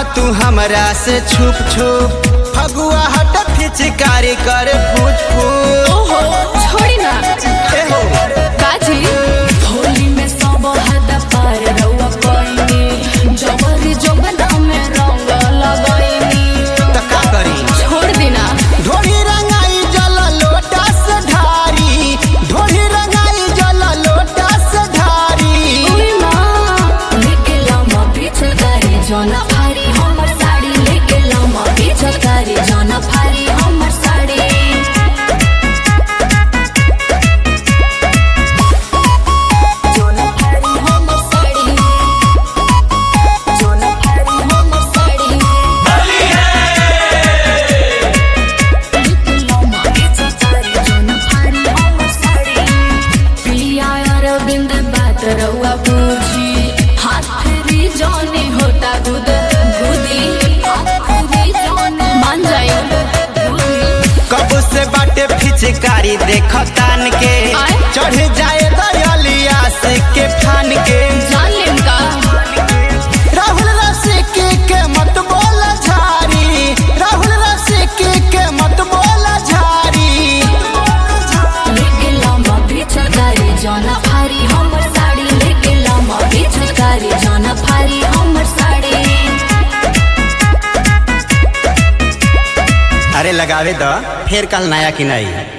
तू हमरा से छुप छुप फगुआ हट फिचकारी कर फूच फूच ओहो छोड़ी ना ए हो काजी होली में सब हद पार रउआ कोइनी जबरी जबना में रंग लगाइनी त का करी छोड़ देना ढोली रंगाई जल लोटा से ढारी ढोली रंगाई जल लोटा से ढारी उई माँ लेके लामा पीछे करे जोना फारी हमर साड़ी लेके लामा पीछे करे जोना फारी हमर साड़ी जोना फारी हमर साड़ी जोना फारी हमर साड़ी लेके लामा पीछे करे जोना फारी हमर साड़ी पिया अरविंद बात रउआ बूझी हाथ फेरी जाने होता गुद गुदी हाथ फेरी जाने मान जाए कब से बाटे फिचकारी देख तान के आय? चढ़ जाए दलिया से के फान के जान लेन का राहुल रसिक के मत बोल झारी राहुल रसिक के मत बोल झारी लेके लामा पीछे करे जाना फारी हमर साड़ी लेके लामा पीछे करे जाना फारी हमर साड़ी अरे लगावे द फिर कल नया कि नहीं